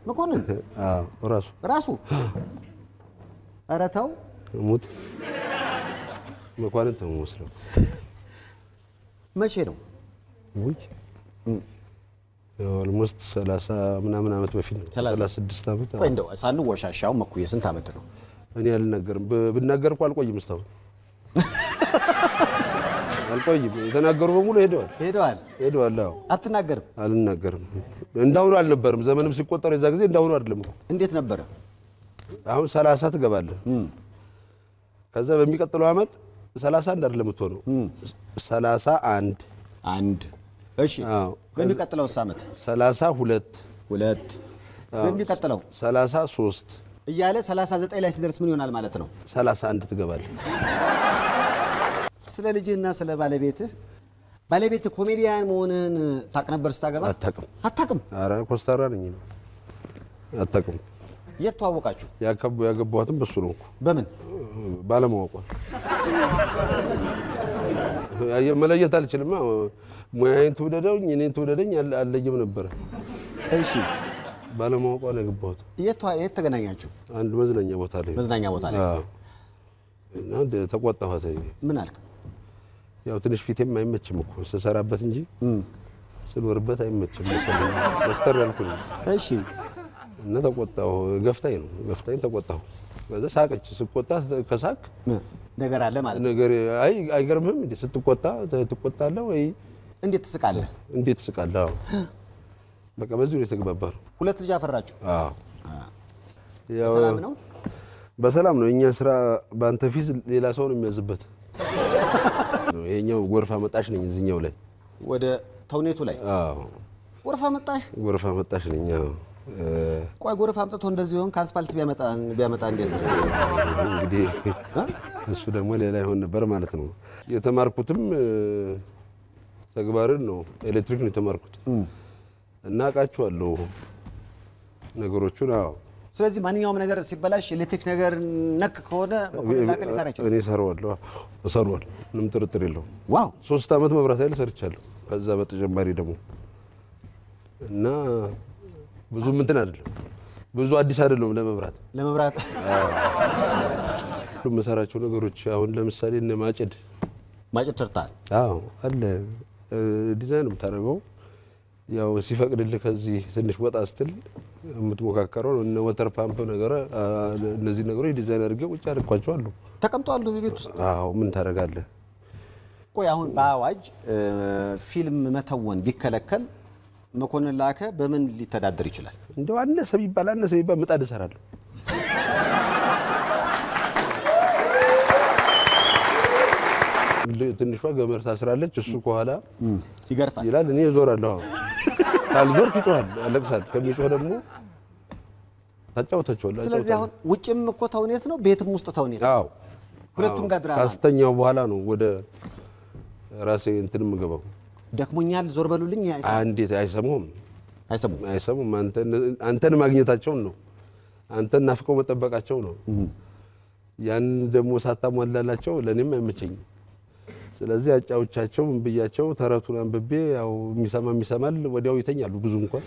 መኮንን አዎ ራሱ ራሱ ኧረ ተው ሙት መኳንንት ነው የምመስለው። መቼ ነው ውይ ኦልሞስት ሰላሳ ምናምን ዓመት በፊት ነው። ሰላሳ ሰላሳ ስድስት ዓመት ቆይ እንደው ሳንወሻሻው መኩዬ ስንት ዓመት ነው እኔ አልናገርም። ብ- ብናገር እኮ አልቆይም። እስካሁን አልቆይም። የተናገሩ በሙሉ ሄደዋል ሄደዋል ሄደዋል። አዎ አትናገርም አልናገርም። እንዳሁኑ አልነበርም። ዘመንም ሲቆጠር የዛ ጊዜ እንዳሁኑ አይደለም እኮ። እንዴት ነበረ አሁን ሰላሳ ትገባለህ። ከዛ በሚቀጥለው ዓመት ሰላሳ አንድ አይደለም የምትሆነው ሰላሳ አንድ አንድ እሺ አዎ በሚቀጥለውስ ዓመት ሰላሳ ሁለት ሁለት በሚቀጥለው ሰላሳ ሶስት እያለ 39 ላይ ሲደርስ ምን ይሆናል ማለት ነው ሰላሳ አንድ ትገባለህ። ስለ ልጅህና ስለ ባለቤትህ ባለቤትህ ኮሜዲያን መሆንህን ታቅ ነበር ስታገባ አታውቅም። አታቅም ኧረ ኮስታራ ነኝ ነው አታውቅም። የት ተዋወቃችሁ ያከቡ ያገባኋትም በሱ ነው እኮ በምን ባለማወቋ አየህ፣ መለየት አልችልም። ሙያዬን ትውደደኝ እኔን ትውደደኝ አለ- አልለይም ነበረ። እሺ ባለማወቋ ነው ያገባሁት። የት ተዋ- የት ተገናኛችሁ አንድ መዝናኛ ቦታ ላይ መዝናኛ ቦታ ላይ አዎ። እና እንደ ተቆጣኋት። ምን አልክ ያው ትንሽ ፊቴም አይመችም እኮ ስሰራበት እንጂ ስኖርበት አይመችም መሰለኝ። ኮስተር ያልኩ ነኝ እሺ እና ተቆጣሁ። ገፍታኝ ነው ገፍታኝ ተቆጣሁ። ከዛ ሳቀች። ስቆጣ ከሳቅ ነገር አለ ማለት ነው ነገር አይ አይገርምህም እንዴ ስትቆጣ ትቆጣለህ ወይ እንዴት ትስቃለህ እንዴት ትስቃለህ? አዎ በቃ በዚህ ነው የተግባባ ነው። ሁለት ልጅ አፈራችሁ አዎ ያው ሰላም ነው በሰላም ነው። እኛ ስራ በአንተ ፊት ሌላ ሰው ነው የሚያዝበት። ይሄኛው ጎርፍ አመጣሽ ነኝ እዚህኛው ላይ ወደ ተውኔቱ ላይ አዎ ጎርፍ አመጣሽ ጎርፍ አመጣሽ ነኝ። አዎ እ፣ ቆይ ጎርፍ አምጥቶ እንደዚህ ሆን ከአስፋልት ቢያመጣ ቢያመጣ እንዴት ነው እንግዲህ እሱ ደግሞ ሌላ ይሆን ነበር ማለት ነው። የተማርኩትም እ፣ ተግባርን ነው ኤሌክትሪክ ነው የተማርኩት እና አውቃቸዋለሁ ነገሮቹን። አዎ ስለዚህ ማንኛውም ነገር ሲበላሽ ኤሌክትሪክ ነገር ነክ ከሆነ መኮንን ላቀ ሊሰራ ይችላል እኔ እሰራዋለሁ እሰራዋለሁ፣ ምንም ጥርጥር የለውም። ዋው ሶስት ዓመት መብራት ኃይል ሰርቻለሁ። ከዛ በተጨማሪ ደግሞ እና ብዙ እንትን አይደለም ብዙ አዲስ አይደለም ለመብራት ለመብራት ሁሉም የምሰራቸው ነገሮች አሁን ለምሳሌ እነ ማጭድ ማጭድ ሰርተሃል አዎ አለ እ፣ ዲዛይን የምታደርገው ያው ሲፈቅድልህ ከዚህ ትንሽ ወጣ ስትል የምትሞካከረው እነ ወተር ፓምፕ ነገር አ፣ እነዚህ ነገሮች ዲዛይን አድርጌ ውጭ አድርኳቸዋለሁ። ተቀምጧል ቤት ውስጥ አዎ ምን ታደርጋለህ? ቆይ አሁን በአዋጅ እ፣ ፊልም መተወን ቢከለከል መኮንን ላከ በምን ሊተዳደር ይችላል እንደው አነሰ ቢባል አነሰ ቢባል ምጣድ እሰራለሁ። ትንሿ ገመድ ታስራለች፣ እሱ ከኋላ ይገርፋል ይላል፣ እኔ እዞራለሁ። አዎ ካልዞርክ ይጮሃል፣ ያለቅሳል። ከሚጮህ ደግሞ ታጫውታቸዋለህ። ስለዚህ አሁን ውጭም እኮ ተውኔት ነው ቤትም ውስጥ ተውኔት ነው አዎ ሁለቱም ጋር ድራማ ነው። ካስተኛው በኋላ ነው ወደ ራሴ እንትን የምገባው። ደክሞኛል ዞር በሉልኝ አይሰ- አንዴት አይሰሙም አይሰሙም አይሰሙም። አንተን- አንተን ማግኘታቸውን ነው። አንተን ናፍቀው መጠበቃቸው ነው። ያን ደግሞ ሳታሟላላቸው ለእኔም አይመቸኝም። ስለዚህ አጫዎቻቸው ምን ብያቸው ተረቱን አንብቤ ያው የሚሰማ የሚሰማል ወዲያው ይተኛሉ። ብዙ እንኳን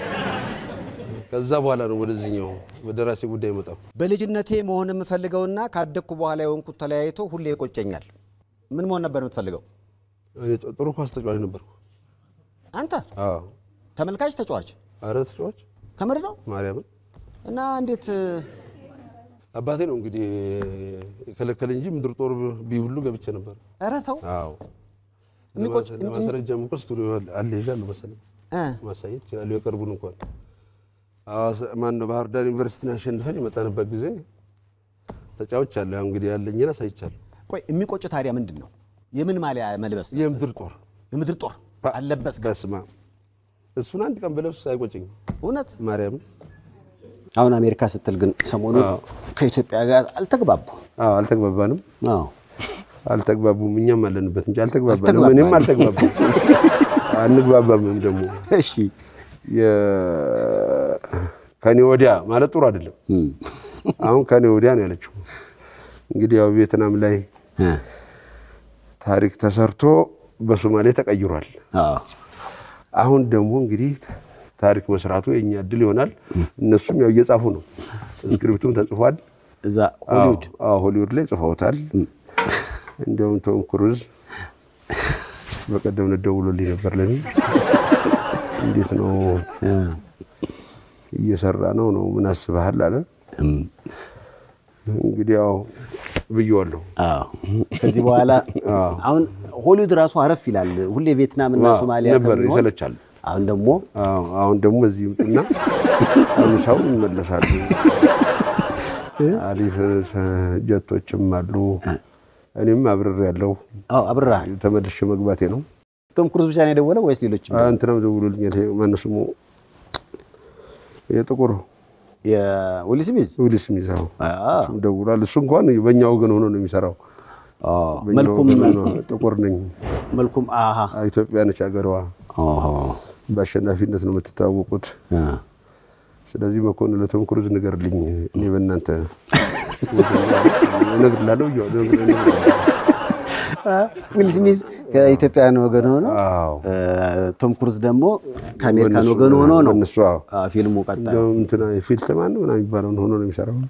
ከዛ በኋላ ነው ወደዚህኛው ወደ ራሴ ጉዳይ መጣው። በልጅነቴ መሆን የምፈልገውና ካደግኩ በኋላ የሆንኩት ተለያይቶ ሁሌ ይቆጨኛል ምን መሆን ነበር የምትፈልገው እኔ ጥሩ ኳስ ተጫዋች ነበርኩ። አንተ አዎ ተመልካች ተጫዋች አረ ተጫዋች ከምር ነው ማርያምን እና እንዴት አባቴ ነው እንግዲህ የከለከለ እንጂ ምድር ጦር ቢውሉ ገብቼ ነበር። ኧረ ተው የሚቆጭ- ለማስረጃም እኮ ስቱዲዮ አለ ይዣለሁ መሰለኝ እ፣ ማሳየት ይችላሉ። የቅርቡን እንኳን ሐዋሳ ማነው ባህር ዳር ዩኒቨርሲቲን አሸንፈን የመጣንበት ጊዜ ተጫዎች አለ። ያው እንግዲህ ያለኝን አሳይቻለሁ። ቆይ የሚቆጭ ታዲያ ምንድን ነው የምን ማሊያ መልበስ የምድር ጦር የምድር ጦር አለበስክ በስማ እሱን አንድ ቀን በለብስ አይቆጨኝም። እውነት ማርያምን አሁን አሜሪካ ስትል ግን ሰሞኑን አዎ። ከኢትዮጵያ ጋር አልተግባቡ አዎ አልተግባባንም፣ አዎ አልተግባቡም። እኛም አለንበት እንጂ አልተግባባንም። አልተግባባንም። እኔም አልተግባባም፣ አንግባባምም ደግሞ እሺ የ- ከኔ ወዲያ ማለት ጥሩ አይደለም። አሁን ከኔ ወዲያ ነው ያለችው። እንግዲህ ያው ቪየትናም ላይ ታሪክ ተሰርቶ በሶማሌ ተቀይሯል። አዎ አሁን ደግሞ እንግዲህ ታሪክ መስራቱ የኛ እድል ይሆናል። እነሱም ያው እየጻፉ ነው። ስክሪፕቱም ተጽፏል። እዛ ሆሊውድ አዎ ሆሊውድ ላይ ጽፈውታል። እንዲያውም ቶም ክሩዝ በቀደም ደውሎልኝ ነበር ለኔ እንዴት ነው እየሰራ ነው ነው ምን አስበሃል አለ። እንግዲህ ያው ብዬዋለሁ። አዎ ከዚህ በኋላ አሁን ሆሊውድ ራሱ አረፍ ይላል። ሁሌ ቪየትናም እና ሶማሊያ ነበር ከሚሆን ይሰለቻል። አሁን ደግሞ አዎ አሁን ደግሞ እዚህ ይምጡና ሰው ይመለሳሉ። አሪፍ ጀቶችም አሉ። እኔም አብረር ያለው አዎ አብረሃል። ተመልሼ መግባቴ ነው። ቶም ክሩዝ ብቻ ነው የደወለው ወይስ ሌሎች? እንትናም ደውሎልኛል። ይሄ ማነው ስሙ የጥቁር የዊል ስሚዝ ዊል ስሚዝ አዎ፣ አዎ እሱም ደውሏል። እሱ እንኳን በእኛ ወገን ሆኖ ነው የሚሰራው። አዎ በእኛ መልኩም ወገን ሆኖ ጥቁር ነኝ፣ መልኩም አሃ ኢትዮጵያ ነች ሀገሯ፣ ኦሆ በአሸናፊነት ነው የምትታወቁት። ስለዚህ መኮንን ለቶም ክሩዝ ንገርልኝ፣ እኔ በእናንተ እነግርላለሁ ብዬዋለሁ። ዊል ስሚዝ ከኢትዮጵያውያን ወገን ሆኖ አዎ ቶም ክሩዝ ደግሞ ከአሜሪካን በእነሱ- ወገን ሆኖ ነው በእነሱ አዎ አዎ፣ ፊልሙ ቀጣዩ እንደውም እንትና ፊልተማን ነው ምናምን የሚባለውን ሆኖ ነው የሚሰራው።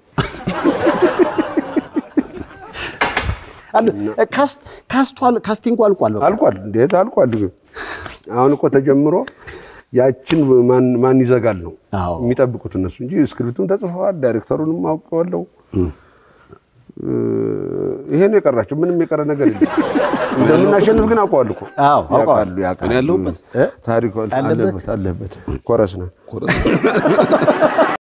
አለ ካስት ካስቷል ካስቲንጉ አልቋል። በቃ አልቋል። እንዴት አልቋል? ግን አሁን እኮ ተጀምሮ ያችን ማን ማን ይዘጋል ነው አዎ የሚጠብቁት እነሱ እንጂ ስክሪፕቱም ተጽፈዋል። ዳይሬክተሩንም አውቀዋለሁ። ይሄ ነው የቀራቸው። ምንም የቀረ ነገር የለም። እንደምናሸንፍ ግን አውቀዋል እኮ አዎ አውቀዋል። ያውቃሉ ያውቃሉ። እኔ ያለሁበት ታሪኩ አለበት? አለበት አለበት ኮረስ ነው ኮረስ